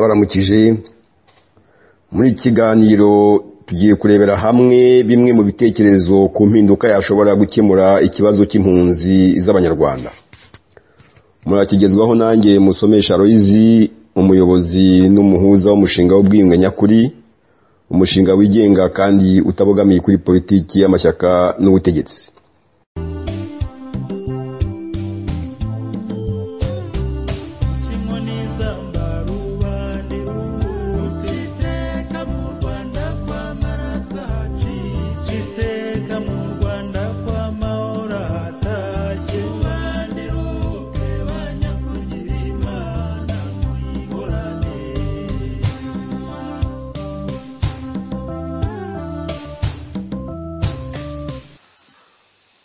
ndabaramukije muri iki kiganiro tugiye kurebera hamwe bimwe mu bitekerezo ku mpinduka yashobora gukemura ikibazo cy'impunzi z'abanyarwanda murakigezwaho nanjye musomesha royizi umuyobozi n'umuhuza w'umushinga w'ubwiyunge nyakuri umushinga wigenga kandi utabogamiye kuri politiki y'amashyaka n'ubutegetsi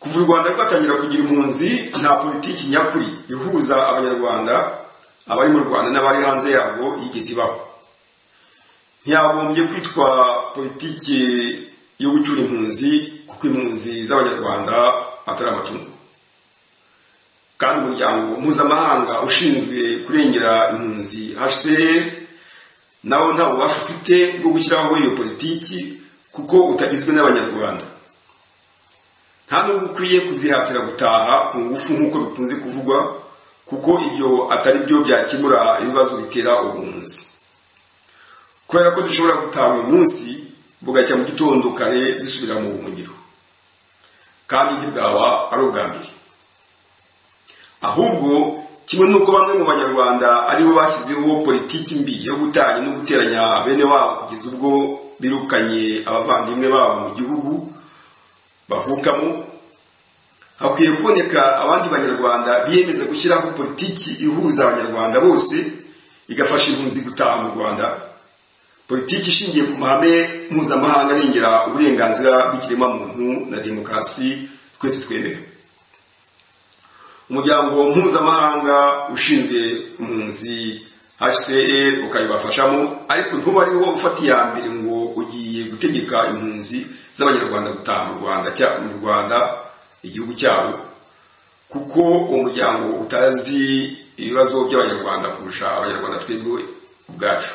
kuva u rwanda rwatangira kugira impunzi nta politiki nyakuri ihuza abanyarwanda abari mu rwanda n'abari hanze yarwo yigeze ibaho ntiyagombye kwitwa politiki yo gucyura impunzi kuko impunzi z'abanyarwanda atari amatungo kandi umuryango mpuzamahanga ushinzwe kurengera impunzi hcr nawo nta bubasha ufite bwo gushyiraho iyo politiki kuko utagizwe n'abanyarwanda nta nubwo ukwiye kuzihatira gutaha ku ngufu nk'uko bikunze kuvugwa kuko ibyo atari byo byakemura ibibazo bitera ubuhunzi kubera ko dushobora gutaha uyu munsi bugacya mu gitondo kare zisubira mu buhungiro kandi ntibwaba ari ubwa mbere ahubwo kimwe n'uko bamwe mu banyarwanda aribo bashyizeho politiki mbi yo gutanya no guteranya bene wabo kugeza ubwo birukanye abavandimwe babo mu gihugu bavukamo hakwiye kuboneka abandi banyarwanda biyemeza gushyiraho politiki ihuza abanyarwanda bose igafasha impunzi gutaha mu rwanda politiki ishingiye ku mahame mpuzamahanga arengera uburenganzira bw'ikiremwamuntu na demokarasi twese twemera umuryango mpuzamahanga ushinzwe impunzi hcr ukabibafashamo ariko ntuba ariwo ufata iya mbere ngo ugiye gutegeka impunzi z'abanyarwanda gutaha mu rwanda mu rwanda igihugu cyabo kuko uwo muryango utazi ibibazo by'abanyarwanda kurusha abanyarwanda twebwe ubwacu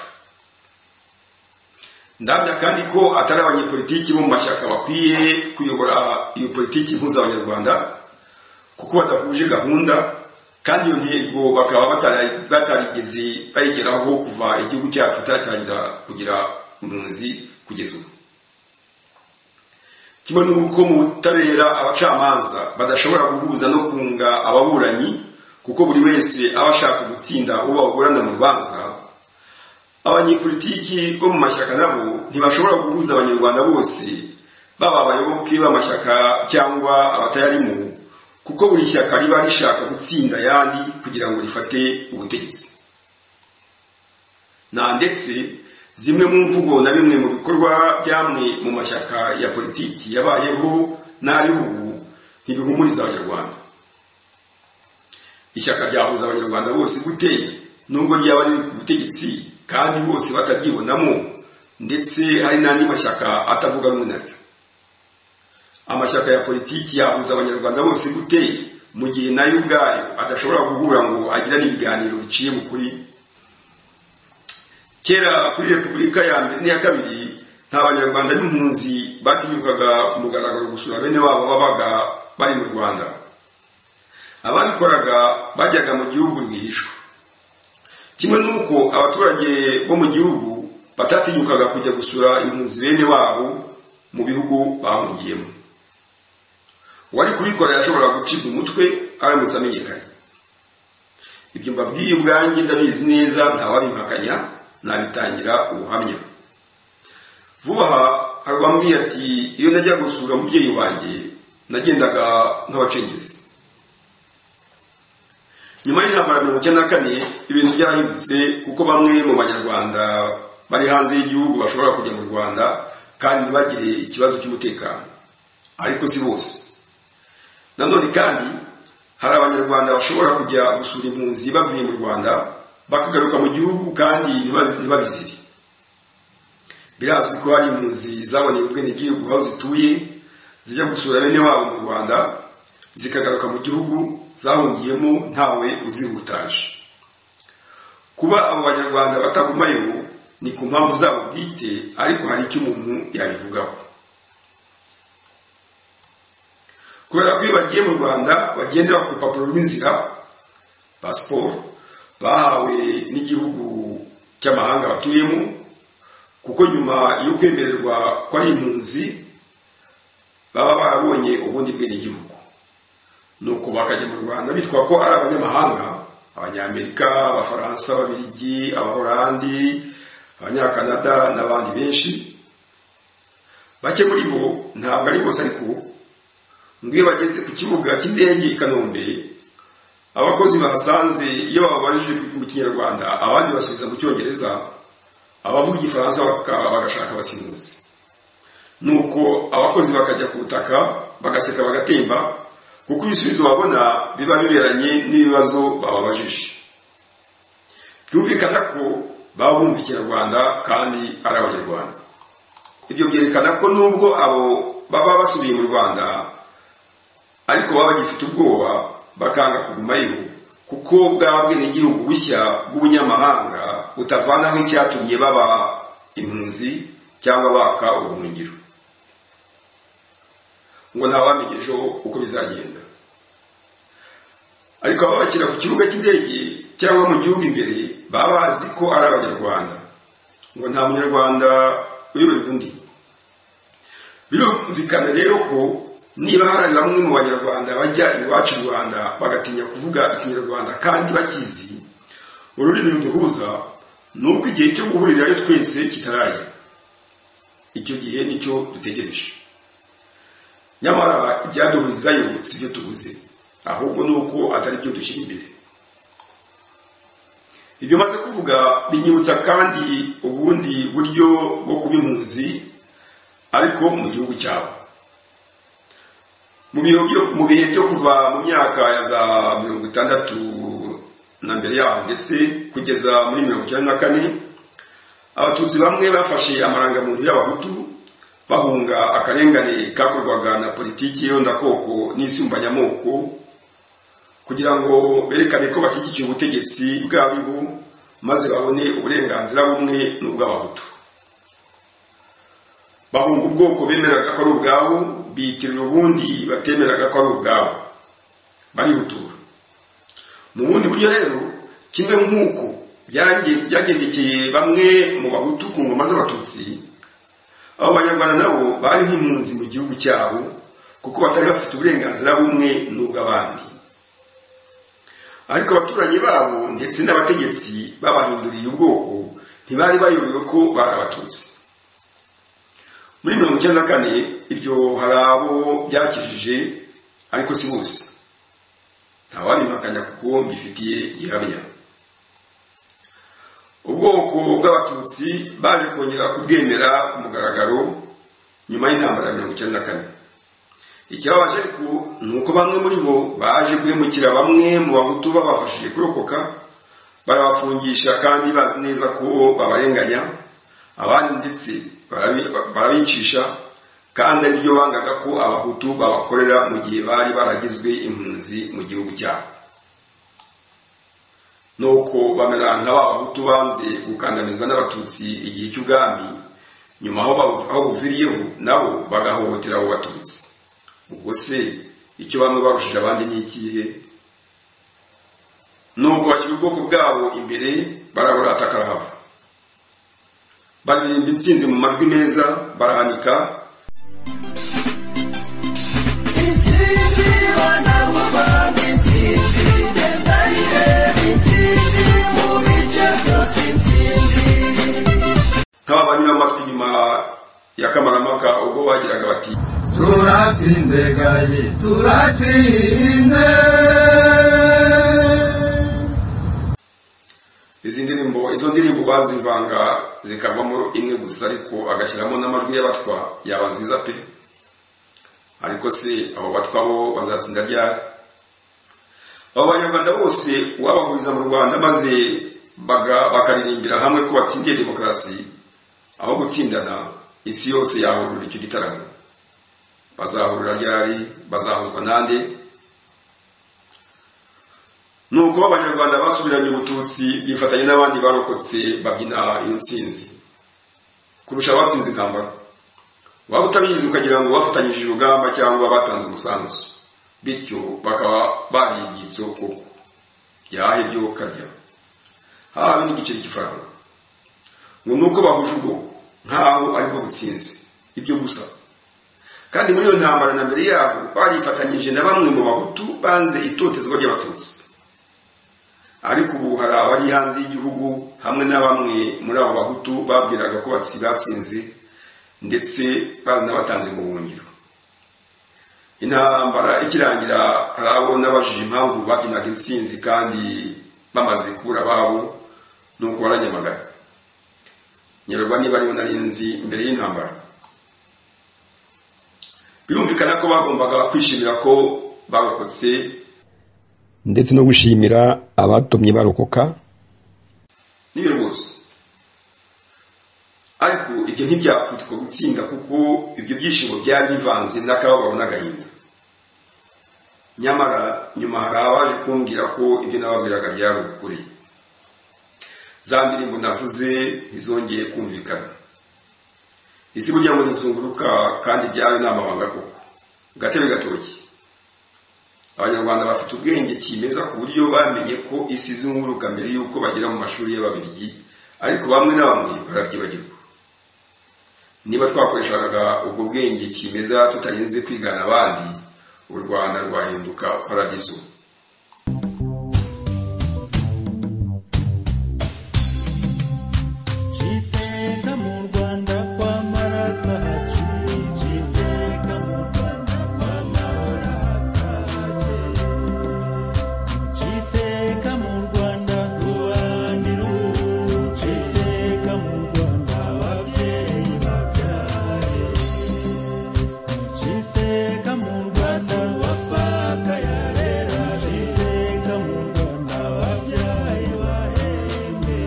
ndabya kandi ko atari abanyepolitiki bo mu mashyaka bakwiye kuyobora iyo politiki ihuza abanyarwanda kuko badahuje gahunda kandi iyo ntego bakaba batarigeze bayigeraho kuva igihugu cyacu cyatangira kugira impunzi kugeza ubu kimwe n'uko mu butabera abacamanza badashobora guhuza no kunga ababuranyi kuko buri wese aba ashaka gutsinda uwo bagorana mu rubanza abanyepolitiki bo mu mashyaka nabo ntibashobora guhuza abanyarwanda bose baba abayoboke b'amashyaka cyangwa abatayarimo kuko buri shyaka riba rishaka gutsinda ayandi kugira ngo rifate ubutegetsi nta ndetse zimwe mu mvugo na bimwe mu bikorwa byamwe mu mashyaka ya politiki yabayeho n'abihugu ntibihumuriza abanyarwanda ishyaka ryahuza abanyarwanda bose gute nubwo ryaba riri ku butegetsi kandi bose bataryibonamo ndetse hari n'andi mashyaka atavuga rumwe naryo amashyaka ya politiki yahuza abanyarwanda bose gute mu gihe nayo ubwayo adashobora guhura ngo agirane ibiganiro biciye mu kuri kera kuri repubulika ya mbere n'iya kabiri nta banyarwanda n'impunzi batinyukaga ku mugaragaro gusura bene wabo babaga bari mu rwanda ababikoraga bajyaga mu gihugu rwihishwa kimwe n'uko abaturage bo mu gihugu batatinyukaga kujya gusura impunzi bene wabo mu bihugu bahungiyemo uwari kubikora yashoboraga gucibwa umutwe aramutse amenyekanye ibyo mbabwiye ubwanjye ndabizi neza ntawabimpakanya nabitangira ubuhamya vuba aha hari uwambwiye ati iyo najya gusura umubyeyi wanjye nagendaga nk'abacengezi nyuma y'intambara mirongo icyenda na kane ibintu byarahindutse kuko bamwe mu banyarwanda bari hanze y'igihugu bashobora kujya mu rwanda kandi ntibagire ikibazo cy'umutekano ariko si bose nanone kandi hari abanyarwanda bashobora kujya gusura impunzi bavuye mu rwanda bakagaruka mu gihugu kandi ntibabizire birazwi ko hari impunzi zaboneye ubwenegihugu aho zituye zijya gusura bene wabo mu rwanda zikagaruka mu gihugu zahungiyemo ntawe uzihutaje kuba abo banyarwanda batagumayo ni ku mpamvu zabo bwite ariko hari icyo umuntu yabivugaho kubera ko iyo bagiye mu rwanda bagendera ku rupapuro rw'inzira pasiporo bahawe n'igihugu cy'amahanga batuyemo kuko nyuma yo kwemererwa ko ari impunzi baba barabonye ubundi bwenegihugu nuko bakajya mu rwanda bitwa ko ari abanyamahanga abanyamerika abafaransa ababiligi abahorandi abanyakanada n'abandi benshi bake muri bo ntabwo ari bose ariko ngo iyo bageze ku kibuga cy'indege i kanombe abakozi bahasanze iyo bababajije mu kinyarwanda abandi basubiza mu cyongereza abavuga igifaransa bagashaka abasimuzi nuko abakozi bakajya ku butaka bagaseka bagatemba kuko ibisubizo babona biba biberanye n'ibibazo bababajije byumvikana ko baba bumva ikinyarwanda kandi ari abanyarwanda ibyo byerekana ko nubwo abo baba basubiye mu rwanda ariko baba bagifite ubwoba bakanga kugumayo kuko bwaba bwenegihugu bushya bw'ubunyamahanga butavanaho icyatumye baba impunzi cyangwa baka ubumenyiro ngo ntabamenye ejo uko bizagenda ariko ababakira ku kibuga cy'indege cyangwa mu gihugu imbere baba bazi ko ari abanyarwanda ngo nta munyarwanda uyoberwa undi birumvikana rero ko niba hari bamwe mu banyarwanda bajya iwacu i rwanda bagatinya kuvuga ikinyarwanda kandi bakizi ururimi ruduhuza ni uko igihe cyo guhurirayo twese kitarajya icyo gihe nicyo dutegereje nyamara ibyaduhurizayo si byo tubuze ahubwo ni uko atari byo dushyira imbere ibyo maze kuvuga binyibutsa kandi ubundi buryo bwo kuba impunzi ariko mu gihugu cyabo mu bihe byo kuva mu myaka ya za mirongo itandatu na mbere yaho ndetse kugeza muri mirongo icyenda na kane abatutsi bamwe bafashe amarangamuntu y'abahutu bahunga akarengane kakorwaga na politiki y'irondakoko n'isumbanyamoko kugira ngo berekane ko bashyigikiye ubutegetsi bw'abibu maze babone uburenganzira bumwe n'ubw'abahutu bahunga ubwoko bemeraga ko ari ubwabo biyitirira ubundi batemeraga ko ari ubwabo barihutura mu bundi buryo rero kimwe nk'uko byagendekeye bamwe mu bahutu ku ngoma z'abatutsi abo banyarwanda nabo bari nk'impunzi mu gihugu cyabo kuko batari bafite uburenganzira bumwe n'ubw'abandi ariko abaturanyi babo ndetse n'abategetsi babahinduriye ubwoko ntibari bayobewe ko bari abatutsi muri mirongo icyenda na kane ibyo hari abo byakijije ariko si bose ntawabimpakanya kuko mbifitiye gihamya ubwoko bw'abatutsi baje kongera kubwemera ku mugaragaro nyuma y'intambara ya mirongo icyenda na kane ikibabaje ariko ni uko bamwe muri bo baje guhemukira bamwe mu bahutu babafashije kurokoka barabafungisha kandi bazi neza ko babarenganya abandi ndetse barabicisha kandi ari byo bangaga ko abahutu babakorera mu gihe bari baragizwe impunzi mu gihugu cyabo nuko bamera nka ba bahutu banze gukandamizwa n'abatutsi igihe cy'ubwami nyuma aho buviriyeho nabo bagahohotera abo batutsi ubwo se icyo bamwe barushije abandi ni ikihe nuko bashyira ubwoko bwabo imbere baraburata karahava baririmba intsinzi mu majwi meza barahanika intsinzi bana bavanga intsinzi genda nk'aba banyura amatwi nyuma ya kamaramaka ubwo bagiraga bati turatsinze gayi turatsinze izi ndirimbo izo ndirimbo bazivanga zikavamo imwe gusa ariko agashyiramo n'amajwi y'abatwa yaba nziza pe ariko se abo batwa bo bazatsinda ryari abo banyarwanda bose wabahuriza mu rwanda maze bakaririmbira hamwe ko batsindiye demokarasi aho gutsindana isi yose yahurura icyo gitaramo bazahurira ryari bazahuzwa nande nuko abanyarwanda basubiranye ubututsi bifatanya n'abandi barokotse babyina iyo nsinzi kurusha abatsinze intambara waba utabizi ukagira ngo bafatanyije urugamba cyangwa batanze umusanzu bityo bakaba barigiye isoko ryahe byo karya haba n'igiceri cy'ifaranga ngo nuko bahuje ubwoko nkaho aribwo butsinzi ibyo gusa kandi muri iyo ntambara na mbere yabo barifatanyije na bamwe mu bahutu banze itotezwa ry'abatutsi ariko ubu hari abari hanze y'igihugu hamwe na bamwe muri abo bahutu babwiraga ko batsi batsinze ndetse baranabatanze mu buhungiro intambara ikirangira hari abo n'abajije impamvu babyinaga intsinzi kandi bamaze kubura ababo nuko baranyamagana nyerwa niba aribo nari nzi mbere y'intambara birumvikana ko bagombaga kwishimira ko barokotse ndetse no gushimira abatumye barokoka n'ibyo rwose ariko ibyo ntibyakwitwa gutsinda kuko ibyo byishimo byari bivanze n'akababaro n'agahinda nyamara nyuma hari abaje kumbwira ko ibyo nababwiraga byari ukuri za ndirimbo navuze ntizongeye kumvikana isi kugira ngo ntizunguruka kandi byari ni amabanga koko gatebe gatoki abanyarwanda bafite ubwenge kimeza ku buryo bamenye ko isi izunguruka mbere y'uko bagera mu mashuri y'ababirigi ariko bamwe na bamwe barabyibagirwa niba twakoreshaga ubwo bwenge kimeza tutarinze kwigana abandi u rwanda rwahinduka paradizo Chiteka mu Rwanda kwa marasa haciye, chiteka mu Rwanda kwa mahoro hatashye. Chiteka mu Rwanda rubanda iruhu, chiteka mu Rwanda ababyeyi babyaye. Chiteka mu Rwanda wapfaka yarera, chiteka mu Rwanda ababyaye bahembe.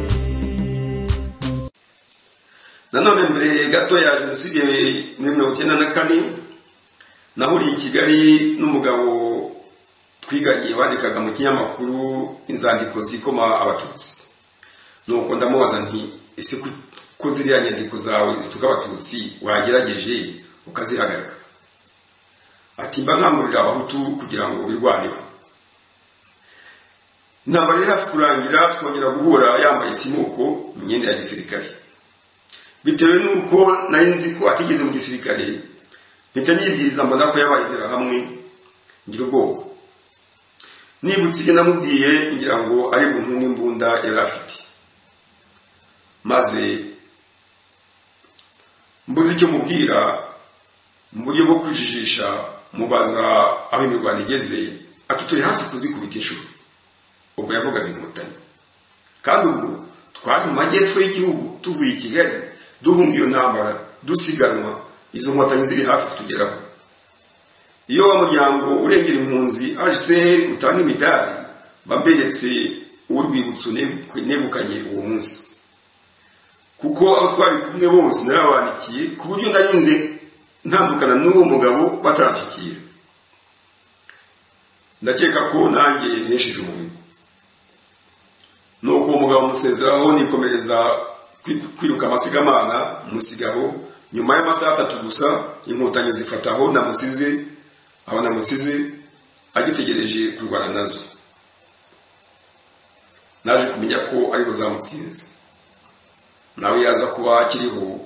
nanone mbere gato ya jenoside muri mirongo icyenda na kane nahuriye i kigali n'umugabo twiganye wandikaga mu kinyamakuru inzandiko zikoma abatutsi nuko ndamubaza nti ese ku- ko ziriya nyandiko zawe zituka abatutsi wagerageje ukazihagarika ati mba nkangurira abahutu kugira ngo birwaneho intambara yari hafi kurangira twongera guhura yambaye isimuko mu myenda ya gisirikare bitewe n'uko nari nzi ko atigeze mu gisirikare mpita nibwiriza mbona ko yabagendera hamwe ngira ubwoba nibutse ibyo namubwiye ngira ngo ari buntu n'imbunda yari afite maze mbuze icyo mubwira mu buryo bwo kwijijisha mubaza aho imirwano igeze ati turi hafi kuzikubita inshuro ubwo yavugaga inkotanyi kandi ubu twari mu majyepfo y'igihugu tuvuye i kigali duhunga iyo ntambara dusiganwa izo nkotanyi ziri hafi kutugeraho iyo wa muryango urengera impunzi hsr utanga imidari bamberetse urwibutso negu- negukanye uwo munsi kuko abo twari kumwe bose narabandikiye ku buryo narinze ntandukana n'uwo mugabo bataranshyikira ndakeka ko nanjye neshije umuhigo nuko uwo mugabo musezeraho nikomereza kwi- kwiruka amasigamana musigaho nyuma y'amasaha atatu gusa inkotanyi zifataho namusize aba namusize agitegereje kurwana nazo naje kumenya ko aribo zamutsinze nawe yaza kuba akiriho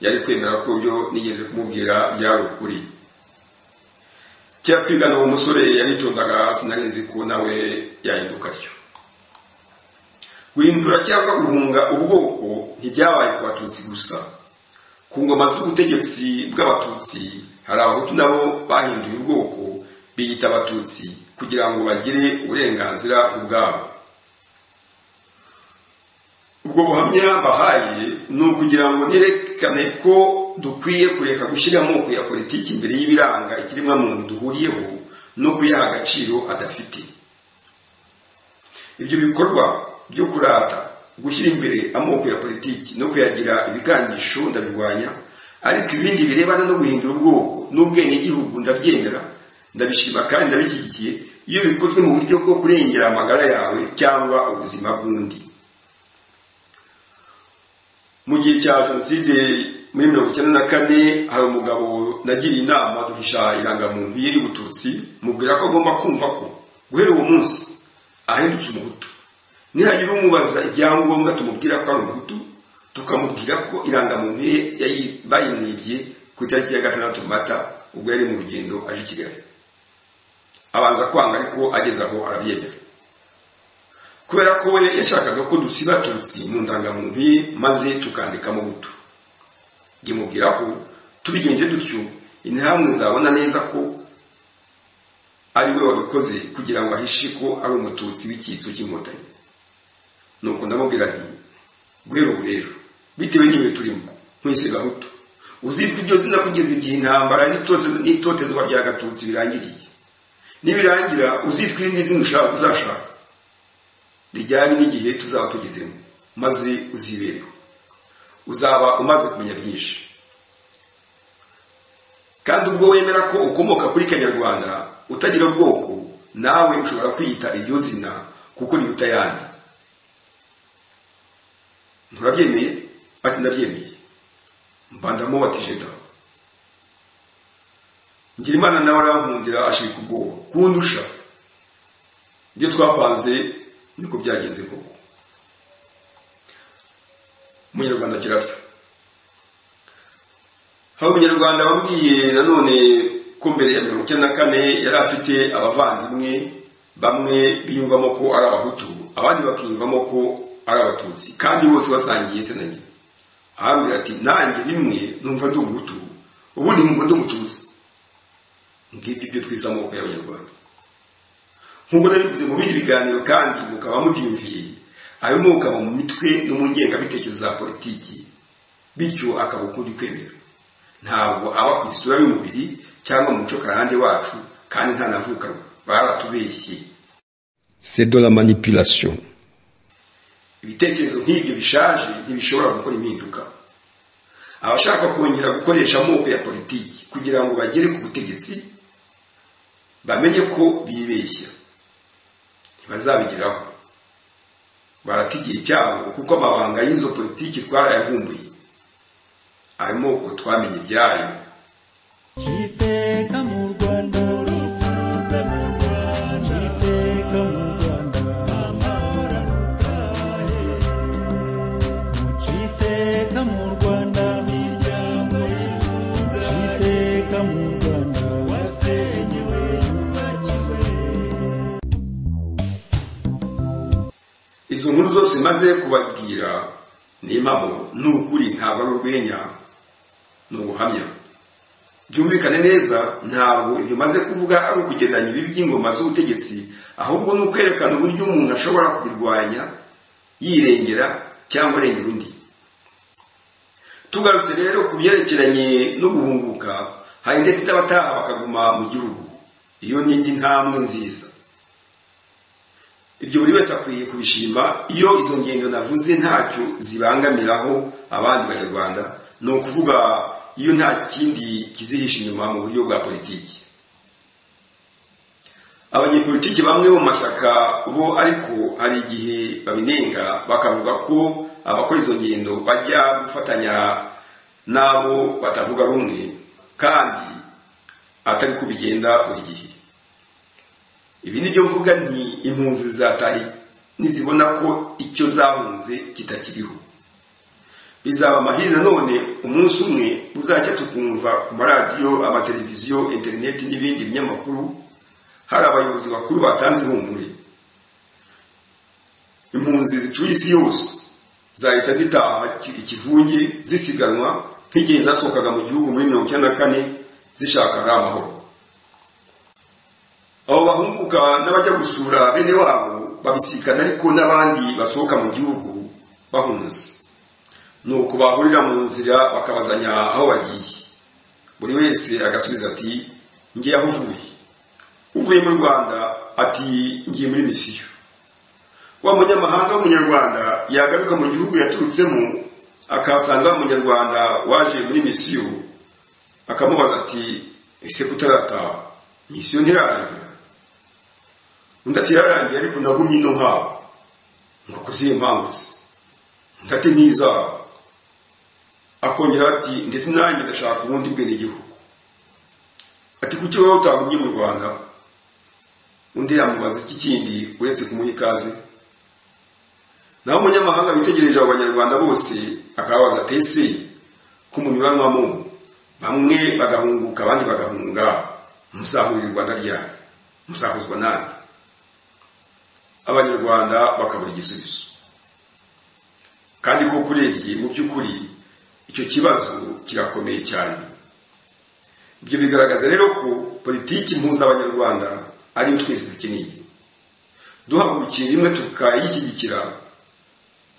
yari kwemera ko byo nigeze kumubwira byari ukuri kera twigana uwo musore yaritondaga sinarinzi ko nawe yahinduka atyo guhindura cyangwa guhunga ubwoko ntibyabaye ku batutsi gusa ku ngoma z'ubutegetsi bw'abatutsi hari abahutu nabo bahinduye ubwoko biyita abatutsi kugira ngo bagire uburenganzira ubwabo ubwo buhamya bahaye ni ukugira ngo nerekane ko dukwiye kureka gushyira amoko ya politiki imbere y'ibiranga ikiremwamuntu duhuriyeho no kuyaha agaciro adafite ibyo bikorwa byo kurata gushyira imbere amoko ya politiki no kuyagira ibikangisho ndabirwanya ariko ibindi birebana no guhindura ubwoko n'ubwenegihugu ndabyemera ndabishima kandi ndabishyigikiye iyo bikozwe mu buryo bwo kurengera amagara yawe cyangwa ubuzima bw'undi mu gihe cya jenoside muri mirongo icyenda na kane hari umugabo nagiriye inama duhisha irangamuntu ye y'ubututsi mubwira ko agomba kumva ko guhera uwo munsi ahindutse umuhutu nihagira umubaza ibyangombwa tumubwira ko ari umuhutu tukamubwira ko irangamuntu ye yayi- bayimwibye ku itariki ya gatandatu mata ubwo yari mu rugendo aje i kigali abanza kwanga ariko ageze aho arabyemera kubera ko we yashakaga ko dusiba tutsi mu ndangamuntu ye maze tukandikamo buto ndimubwira ko tubigenje dutyo interahamwe zabona neza ko ari we wabikoze kugira ngo ahishe ko ari umututsi w'icyitso cy'inkotanyi nuko ndamubwira nti guhera ubu rero bitewe n'ibihe turimo mwese gahutu uzitwa iryo zina kugeza igihe intambara n'itotezo- n'itotezwa rya gatutsi birangiriye nibirangira uzitwa irindi zina ushaka uzashaka rijyanye n'igihe tuzaba tugezemo maze uzibereho uzaba umaze kumenya byinshi kandi ubwo wemera ko ukomoka kuri kanyarwanda utagira ubwoko nawe ushobora kwiyita iryo zina kuko riruta ayandi nturabyemeye ati ndabyemeye mbandamo batije dawe Ngirimana nawe arankundira ashirika ubwoba kundusha ibyo twapanze niko byagenze koko umunyarwanda agira atyo hari umunyarwanda wabwiye nanone ko mbere ya mirongo icyenda na kane yari afite abavandimwe bamwe biyumvamo ko ari abahutu abandi bakiyumvamo ko ari abatutsi kandi bose basangiye se na nyina arambwira ati nanjye rimwe numva ndi umuhutu ubundi numva ndi umututsi ngibyo ibyo twize amoko y'abanyarwanda nk'uko nabivuze mu bindi biganiro kandi mukaba mubyumviye ayomoka mu mitwe no mu ngengabitekerezo za politiki bityo akaba ukundi kwemera ntabwo aba ku isura y'umubiri cyangwa mu muco karande wacu kandi ntanavukanwa baratubeshye C'est de la manipulation. ibitekerezo nk'ibyo bishaje ntibishobora gukora impinduka abashaka kongera gukoresha amoko ya politiki kugira ngo bagere ku butegetsi bamenye ko bibeshya ntibazabigeraho barata igihe cyabo kuko amabanga y'izo politiki twarayavumbuye ayo moko twamenye ibyayo Iteka mu Rwanda Iteka mu Rwanda Iteka mu Rwanda Iteka mu Rwanda wasenyewe yubakiwe izo nkuru zose maze kubabwira ni impamo ni ukuri ntabwo ari urwenya ni ubuhamya byumvikane neza ntabwo ibyo maze kuvuga ari ukugendanya ibibi by'ingoma z'ubutegetsi ahubwo ni ukwerekana uburyo umuntu ashobora kubirwanya yirengera cyangwa arengera undi tugarutse rero ku byerekeranye no guhunguka hari ndetse n'abataha bakaguma mu gihugu iyo ni indi ntambwe nziza ibyo buri wese akwiye kubishima iyo izo ngendo navuze ntacyo zibangamiraho abandi banyarwanda ni ukuvuga iyo nta kindi kizihisha inyuma mu buryo bwa politiki abanyepolitiki bamwe mu mashyaka bo ariko hari igihe babinenga bakavuga ko abakora izo ngendo bajya gufatanya n'abo batavuga rumwe kandi atari ko bigenda buri gihe ibi ni byo mvuga ni impunzi zataye nizibona ko icyo zahunze kitakiriho bizaba amahirwe nanone umunsi umwe uzajya tukumva ku maradiyo amateleviziyo interineti n'ibindi binyamakuru hari abayobozi bakuru batanze ihumure impunzi zituye isi yose zahita zitaha ikivunge zisiganwa nk'igihe zasohokaga mu gihugu muri mirongo icyenda na kane zishaka ari amahoro abo bahunguka n'abajya gusura bene wabo babisikana ariko n'abandi basohoka mu gihugu bahunze nuko bahurira mu nzira bakabazanya aho bagiye buri wese agasubiza ati ngiye aho uvuye uvuye mu rwanda ati ngiye muri misiyo wa munyamahanga w'umunyarwanda yagaruka mu gihugu yaturutsemo akahasanga wa munyarwanda waje muri misiyo akamubaza ati ese kutarataha misiyo ntirarangira undi ati yararangiye ariko nagumye ino nkabo ngo kuziye impamvu ze undi ati n'izabo akongera ati ndetse nanjye ndashaka ubundi bwenegihugu ati kuki wowe utagumye mu rwanda undi yamubaza iki kindi uretse kumuha ikaze naho umunyamahanga witegereje abo banyarwanda bose akababaza ati ese ko mu mibanwamo bamwe bagahunguka abandi bagahunga musahurira u rwanda ryanyu musahuzwa nande abanyarwanda bakabura igisubizo kandi ko kurebye mu by'ukuri icyo kibazo kirakomeye cyane ibyo bigaragaza rero ko politiki mpuza abanyarwanda ariyo twese dukeneye duhagurukiye rimwe tukayishyigikira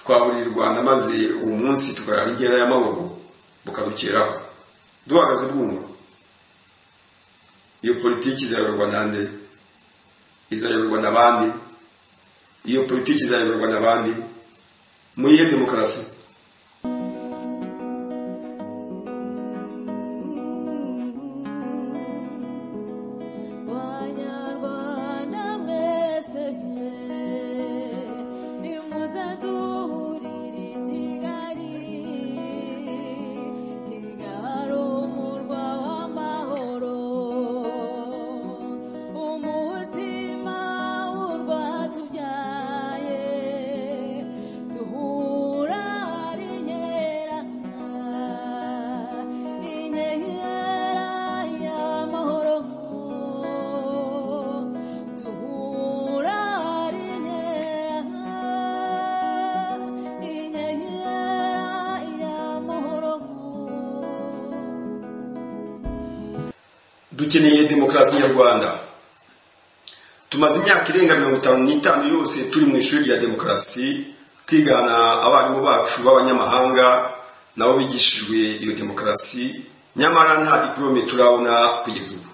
twaburira u rwanda maze uwo munsi tukarara inkera y'amahoro bukadukeraho duhagaze bwumva iyo politiki izayoborwa nande izayoborwa na bande iyo politiki izayoborwa na bande muyihe demokarasi banyarwanda mwese mwe nimuzaduhurire i kigali kigali umurwa w'amahoro umutima w'urwa tubyaye duhura ari inkera inkera y'amahoro duhura ari inkera inkera y'amahoro dukeneye demokarasi nyarwanda tumaze imyaka irenga mirongo itanu n'itanu yose turi mu ishuri rya demokarasi twigana abarimu bacu b'abanyamahanga nabo bigishijwe iyo demokarasi nyamara nta diporome turabona kugeza ubu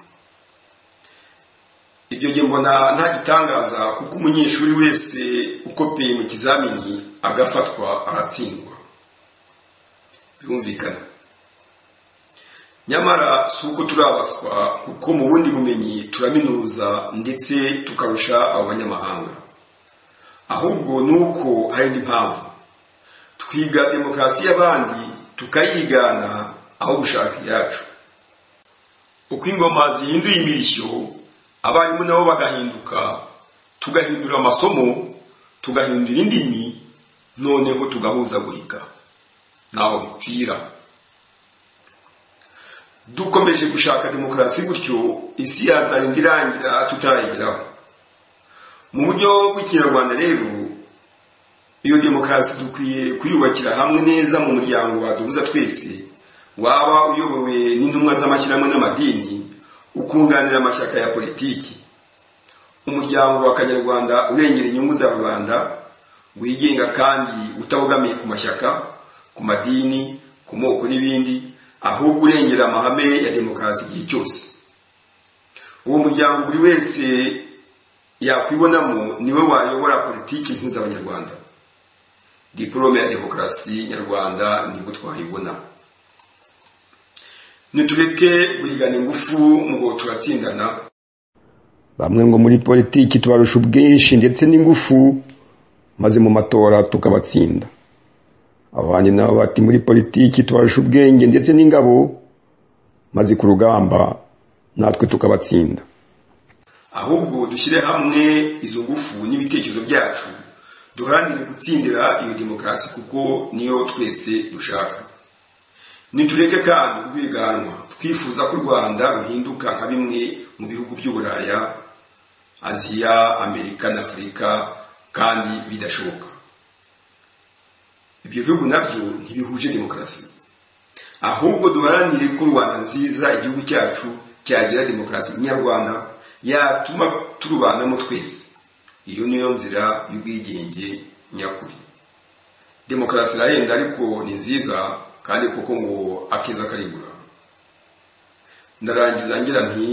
ibyo nge mbona nta gitangaza kuko umunyeshuri wese ukopeye mu kizamini agafatwa aratsindwa birumvikana nyamara si uko turabaswa kuko mu bundi bumenyi turaminuza ndetse tukarusha abo banyamahanga ahubwo ni uko hari indi mpamvu twiga demokarasi y'abandi tukayigana aho gushaka iyacu uko ingoma zihinduye imirishyo abarimu nabo bagahinduka tugahindura amasomo tugahindura indimi noneho tugahuzagurika ntaho bipfira dukomeje gushaka demokarasi gutyo isi yazarinda irangira tutarayigeraho mu buryo bw'ikinyarwanda rero iyo demokarasi dukwiye kuyubakira hamwe neza mu muryango waduhuza twese waba uyobowe n'intumwa z'amashyirahamwe n'amadini ukunganira amashyaka ya politiki umuryango wa kanyarwanda urengera inyungu za rubanda wigenga kandi utabogamiye ku mashyaka ku madini ku moko n'ibindi ahubwo urengera amahame ya demokarasi igihe cyose uwo muryango buri wese yakwibonamo niwe wayobora politiki mpuza abanyarwanda diporome ya demokarasi nyarwanda nibwo twayibonamo nitureke guhigana ingufu mu ngo turatsindana bamwe ngo muri politiki tubarusha ubwinshi ndetse n'ingufu maze mu matora tukabatsinda abandi nabo bati muri politiki tubarusha ubwenge ndetse n'ingabo maze ku rugamba natwe tukabatsinda ahubwo dushyire hamwe izo ngufu n'ibitekerezo byacu duharanire gutsindira iyo demokarasi kuko niyo twese dushaka nitureke kandi urwiganwa twifuza ko u rwanda ruhinduka nka bimwe mu bihugu by'uburaya aziya amerika na afurika kandi bidashoboka ibyo bihugu nabyo ntibihuje demokarasi ahubwo duharanire ko u rwanda nziza igihugu cyacu cyagira demokarasi nyarwanda yatuma turubanamo twese iyo niyo nzira y'ubwigenge nyakuri demokarasi irahenda ariko ni nziza kandi kuko ngo akeza karigura ndarangiza ngira nti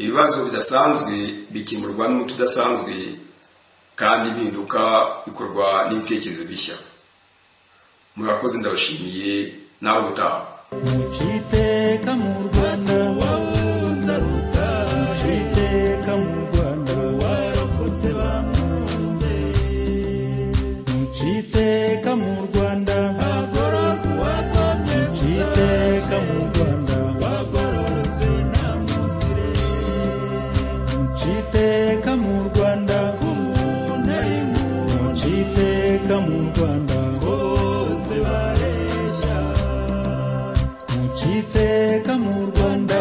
ibibazo bidasanzwe bikemurwa n'umuti udasanzwe kandi impinduka bikorwa n'ibitekerezo bishya murakoze ndabashimiye nawe ubutaha muciteka mu rwanda wabuze ruta muciteka mu rwanda warokotse iteka mu rwanda ko umuntu ari muntu nca iteka mu rwanda bose bareshya nca iteka mu rwanda